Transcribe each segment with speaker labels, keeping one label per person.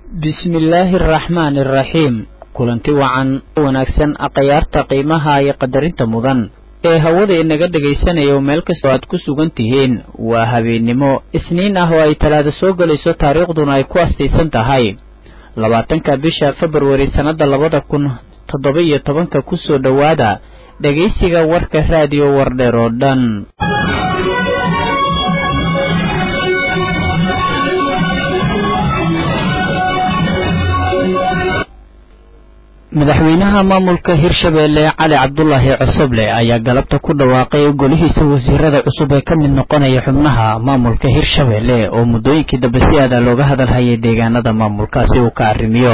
Speaker 1: bismillaahi araxmaani araxiim kulanti wacan wanaagsan akhyaarta qiimaha iyo qadarinta mudan ee hawada inaga dhagaysanayo meel kastoo aad ku sugan tihiin waa habeennimo isniin ah oo ay talaada soo gelayso taariikhduna ay ku astaysan tahay labaatanka bisha februari sannadda labada kun toddoba iyo tobanka kusoo dhowaada dhegaysiga warka raadiyo wardheer oo dhan madaxweynaha maamulka hirshabeelle cali cabdulaahi cosoble ayaa galabta ku dhawaaqay golihiisa wasiirada cusub ee ka mid noqonaya xubnaha maamulka hirshabeelle oo muddooyinkii dambe si aada looga hadalhayay deegaanada maamulkaasi uu ka arrimiyo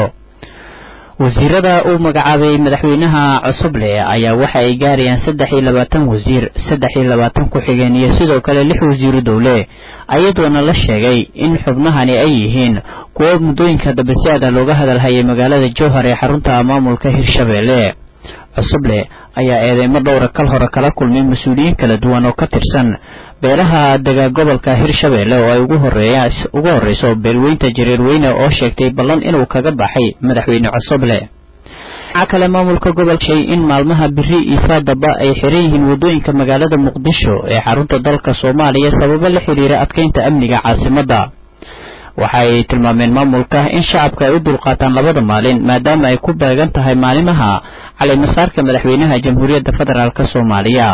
Speaker 1: wasiirada uu magacaabay madaxweynaha cosoble ayaa waxa ay gaarayaan saddex iyo labaatan wasiir saddex iyo labaatan ku-xigeen iyo sidoo kale lix wasiiru dowle ayadoona la sheegay in xubnahani ay yihiin kuwo muddooyinka dambe si aada looga hadalhayay magaalada jowhar ee xarunta maamulka hirshabeelle cosoble ayaa eedeymo dhowra kal hore kala kulmay mas-uuliyiin kala duwan oo ka tirsan beelaha dega gobolka hirshabeelle oo ay ugu horeeya ugu horreyso beelweynta jareerweyne oo sheegtay ballan inuu kaga baxay madaxweyne cosoble waxaa kale maamulka gobolka shay in maalmaha biri iyo saadaba ay xiran yihiin waddooyinka magaalada muqdisho ee xarunta dalka soomaaliya sababo la xiriira adkeynta amniga caasimadda waxa ay tilmaameen maamulka in shacabka ay u dulqaataan labada maalin maadaama ay ku beegan tahay maalimaha calimasaarka madaxweynaha jamhuuriyadda federaalk soomaaliya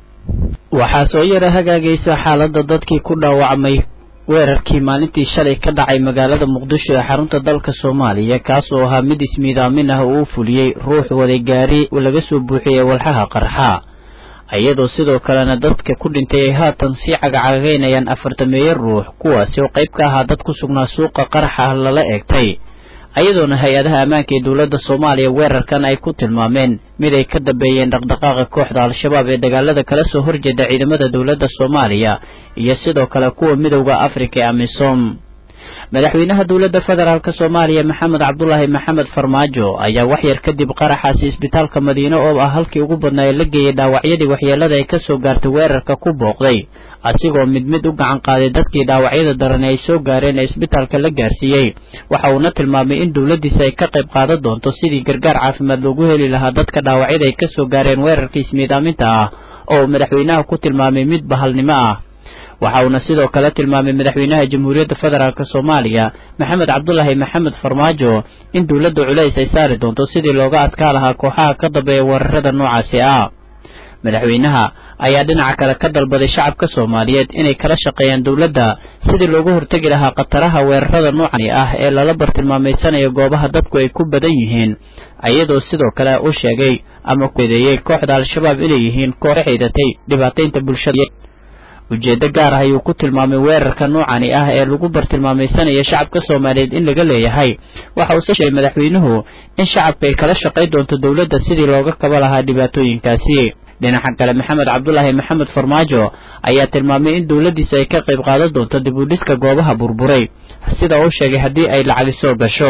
Speaker 1: waxaa soo yara hagaagaysa xaaladda dadkii ku dhaawacmay weerarkii maalintii shalay ka dhacay magaalada muqdisho ee xarunta dalka soomaaliya kaas oo ahaa mid ismiidaamin ah oo u fuliyey ruux waday gaari laga soo buuxiyey walxaha qarxa iyadoo sidoo kalena dadka ku dhintay ay haatan sii cagacagaynayaan afartameeyo ruux kuwaasi oo qayb ka ahaa dad ku sugnaa suuqa qaraxa lala eegtay ayadoona hay-adaha ammaanka ee dowladda soomaaliya weerarkan ay ku tilmaameen mid ay ka dambeeyeen dhaqdhaqaaqa kooxda al-shabaab ee dagaalada kala soo horjeeda ciidamada dowladda soomaaliya iyo sidoo kale kuwa midowda afrika ee amisom madaxweynaha dowladda federaalk soomaaliya maxamed cabdulaahi maxamed farmaajo ayaa waxyar kadib qaraxaasi isbitaalka madiine oo ah halkii ugu badnaa ee la geeyey dhaawacyadii waxyeelada ay ka soo gaartay weerarka ku booqday asigoo mid mid u gacan qaaday dadkii dhaawacyada daran ay soo gaareen ee isbitaalka la gaarsiiyey waxa uuna tilmaamay in dowladdiisa ay ka qayb qaadan doonto sidii gargaar caafimaad loogu heli lahaa dadka dhaawacyada ay ka soo gaareen weerarkii ismiidaaminta ah oo madaxweynaha ku tilmaamay mid bahalnimo ah waxa uuna sidoo kale tilmaamay madaxweynaha jamhuuriyadda federaalk soomaaliya maxamed cabdulaahi maxamed farmaajo in dowladda culays ay saari doonto sidii looga adkaa lahaa kooxaha ka dambeeya weerarada noocaasi ah madaxweynaha ayaa dhinaca kale ka dalbaday shacabka soomaaliyeed inay kala shaqeeyaan dowladda sidii loogu hortegi lahaa khataraha weerarada noocani ah ee lala bartilmaameysanayo goobaha dadku ay ku badan yihiin iyadoo sidoo kale u sheegay ama kueedeeyey kooxda al-shabaab inay yihiin koox xidatay dhibaataynta bulshada ujeeddo gaar ah ayuu ku tilmaamay weerarka noocani ah ee lagu bartilmaamaysanaya shacabka soomaaliyeed in laga leeyahay waxa uuse sheegay madaxweynuhu in shacabka ay kala shaqayn doonto dowladda sidii looga kaba lahaa dhibaatooyinkaasi dhinaca kale maxamed cabdulaahi maxamed farmaajo ayaa tilmaamay in dowladdiisa ay ka qayb qaadan doonto dib u dhiska goobaha burburay sida uu sheegay haddii ay lacagi soo gasho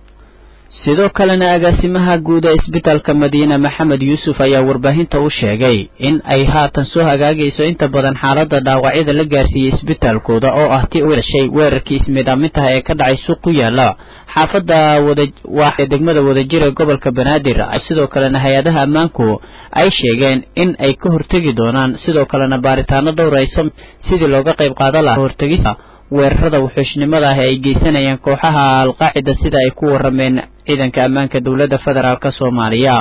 Speaker 1: sidoo kalena agaasimaha guud ee isbitaalka madiine maxamed yuusuf ayaa warbaahinta u sheegay in ay haatan soo hagaagayso inta badan xaaladda dhaawacyada la gaarsiiyey isbitaalkooda oo ah tii u dhashay weerarkii ismiidaamintaha ee ka dhacay suuq ku yaala xaafadda wada degmada wadajir ee gobolka banaadir sidoo kalena hay-adaha ammaanku ay sheegeen in ay ka hortegi doonaan sidoo kalena baaritaano dhowr ay sidii looga qayb qaadan lahaa hortegista weerarada wuxuushnimada ah ee ay geysanayaan kooxaha alqaacida sida ay ku warameen ciidanka ammaanka dowladda federaalk soomaaliya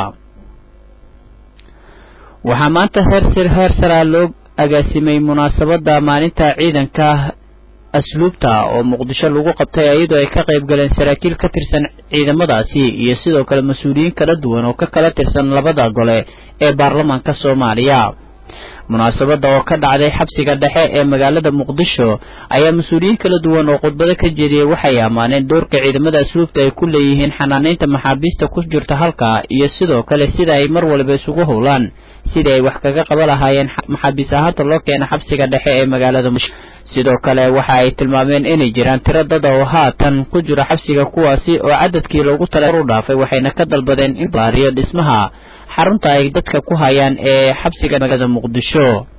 Speaker 1: waxaa maanta heer heer saraa loo agaasimay munaasabadda maalinta ciidanka asluubta oo muqdisho lagu qabtay iyadoo ay ka qayb galeen saraakiil ka tirsan ciidamadaasi iyo sidoo kale mas-uuliyiin kala duwan oo ka kala tirsan labada gole ee baarlamaanka soomaaliya munaasabadda oo ka dhacday xabsiga dhexe ee magaalada muqdisho ayaa mas-uuliyiin kala duwan oo khudbado ka jeediyey waxay ammaaneen doorka ciidamada asluubta ay ku leeyihiin xanaanaynta maxaabiista ku jirta halka iyo sidoo kale sida ay mar walba isugu howlaan sidii ay wax kaga qaba lahaayeen maxaabiis ahaanta loo keena xabsiga dhexe ee magaalada muqdisho sidoo kale waxa ay tilmaameen inay jiraan tiro dad oo haatan ku jira xabsiga kuwaasi oo cadadkii loogu tala u dhaafay waxayna ka dalbadeen in baariyo dhismaha xarunta ay dadka ku hayaan ee xabsiga magaalada muqdisho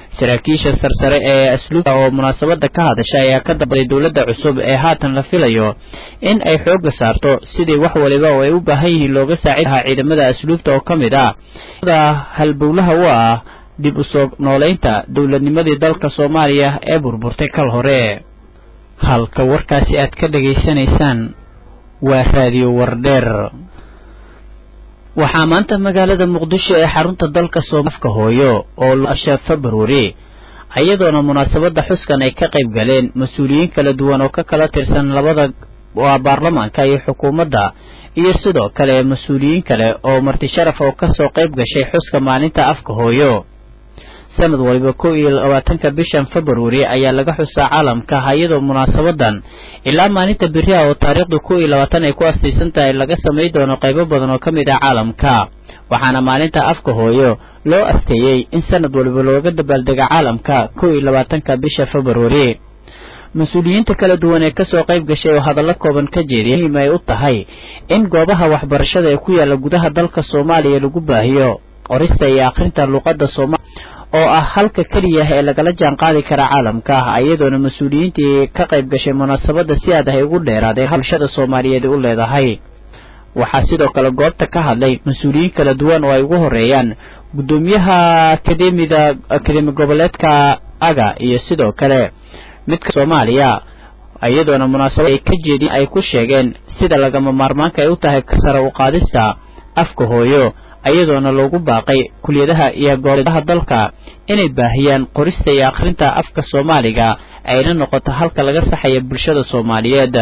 Speaker 1: saraakiisha sarsare ee asluubta oo munaasabada ka hadasha ayaa ka dambaday dowladda cusub ee haatan la filayo in ay xooga saarto sidii wax waliba oo ay u baahan yihiin looga saacid lahaa ciidamada asluubta oo ka mid ah halbowlaha u ah dib u soo noolaynta dowladnimadii dalka soomaaliya ee burburtay kal hore halka warkaasi aad ka dhegaysanaysaan waa raadiyo wardheer waxaa maanta magaalada muqdisho ee xarunta dalka soomafka hooyo oo asha februari iyadoona munaasabada xuskan ay ka qayb galeen mas-uuliyiin kala duwan oo ka kala tirsan labada waa baarlamaanka iyo xukuumadda iyo sidoo kale mas-uuliyiin kale oo marti sharaf oo kasoo qayb gashay xuska maalinta afka hooyo sanad waliba kow iyo labaatanka bishan februari ayaa laga xusaa caalamka iyadoo munaasabadan ilaa maalinta beriha oo taariikhdu kow iyo labaatan ay ku astaysan tahay laga samay doono qaybo badan oo ka mid ah caalamka waxaana maalinta afka hooyo loo asteeyey in sanad waliba looga dabaaldega caalamka kow iyo labaatanka bisha februari mas-uuliyiinta kala duwan ee kasoo qayb gashay oo hadallo kooban ka jeediya muhiim ay u tahay in goobaha waxbarashada ee ku yaala gudaha dalka soomaaliya lagu baahiyo qorista iyo akhrinta luuqadda soomaaliya oo ah halka keliya ee lagala jaan qaadi kara caalamka iyadoona mas-uuliyiintii ka qayb gashay munaasabada si aad ay ugu dheeraadeen bulshada soomaaliyeed u leedahay waxaa sidoo kale goobta ka hadlay mas-uuliyiin kala duwan oo ay ugu horeeyaan guddoomiyaha akademida akademi goboleedka aga iyo sidoo kale midka soomaaliya iyadoona munaasabad ay ka jeedin ay ku sheegeen sida lagama maarmaanka ay u tahay sare u qaadista afka hooyo iyadoona loogu baaqay kuliyadaha iyo goobaha dalka inay baahiyaan qorista iyo akhrinta afka soomaaliga ayna noqoto halka laga saxaya bulshada soomaaliyeed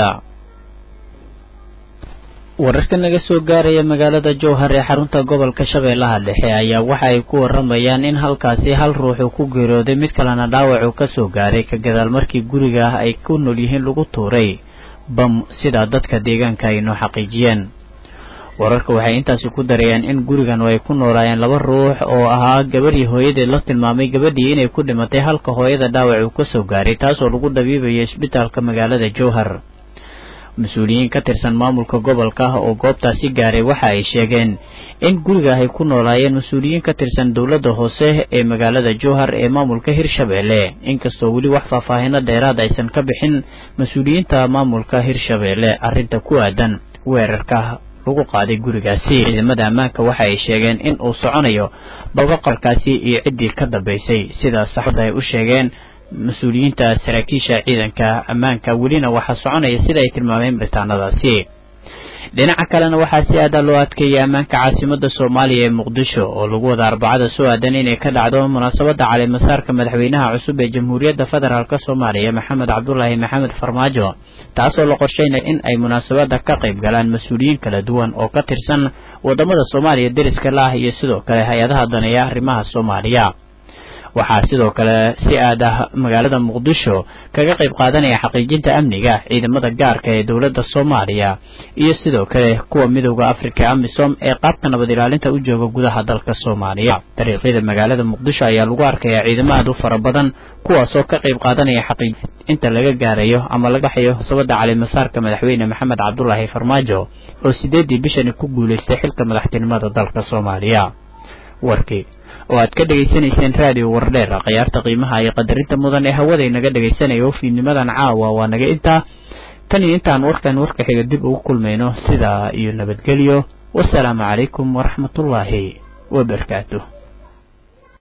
Speaker 1: wararka naga soo gaaraya magaalada jowhar ee xarunta gobolka shabeellaha dhexe ayaa waxa ay ku waramayaan in halkaasi hal ruux uu ku geeriyooday mid kalena dhaawac uu kasoo gaaray ka gadaal markii guriga ay ku nool yihiin lagu tuuray bam sidaa dadka deegaanka ay noo xaqiijiyeen wararka waxay intaasi ku darayaan in gurigan ay ku noolaayeen laba ruux oo ahaa gabadhii hooyadeed la tilmaamay gabadhii inay ku dhimatay halka hooyada dhaawac uu kasoo gaaray taasoo lagu dhabiibayo isbitaalka magaalada jowhar mas-uuliyiin ka tirsan maamulka gobolka oo goobtaasi gaaray waxa ay sheegeen in guriga ay ku noolaayeen mas-uuliyiin ka tirsan dowladda hoose ee magaalada jowhar ee maamulka hirshabeelle inkastoo weli wax faahfaahino dheeraad aysan ka bixin mas-uuliyiinta maamulka hirshabeelle arrinta ku aadan weerarka lagu qaaday gurigaasi ciidamada ammaanka waxa ay sheegeen in uu soconayo balba qorkaasi iyo ciddii ka dambaysay sidaas saxda ay u sheegeen mas-uuliyiinta saraakiisha ciidanka ammaanka welina waxaa soconaya sida ay tilmaameen baritaanadaasi dhinaca kalena waxaa si aada loo adkeeyay ammaanka caasimada soomaaliya ee muqdisho oo lagu wada arbacada soo aadan inay ka dhacdo munaasabada caleemasaarka madaxweynaha cusub ee jamhuuriyadda federaalk soomaaliya maxamed cabdulaahi maxamed farmaajo taasoo la qorsheynaya in ay munaasabada ka qayb galaan mas-uuliyiin kala duwan oo ka tirsan wadamada soomaaliya deriska la ah iyo sidoo kale hay-adaha daneeya arrimaha soomaaliya waxaa sidoo kale si aad ah magaalada muqdisho kaga qayb qaadanaya xaqiijinta amniga ciidamada gaarka ee dowladda soomaaliya iyo sidoo kale kuwa midooda afrika amisom ee qaabka nabad ilaalinta u jooga gudaha dalka soomaaliya dariiqyada magaalada muqdisho ayaa lagu arkayaa ciidamo aad u fara badan kuwaasoo ka qayb qaadanaya xaqiij inta laga gaarayo ama laga baxayo sabada calimasaarka madaxweyne maxamed cabdulaahi farmaajo oo sideedii bishani ku guulaystay xilka madaxtinimada dalka soomaaliya warkii oo aad ka dhegaysanayseen raadiyo wardheer khiyaarta qiimaha iyo qadarinta mudan ee hawada inaga dhegaysanaya oo fiidnimadan caawa waa naga intaa tan iyo intaan warkan warka xiga dib ugu kulmayno sidaa iyo nabadgelyo wasalaamu calaykum waraxmatullaahi wabarakaatuh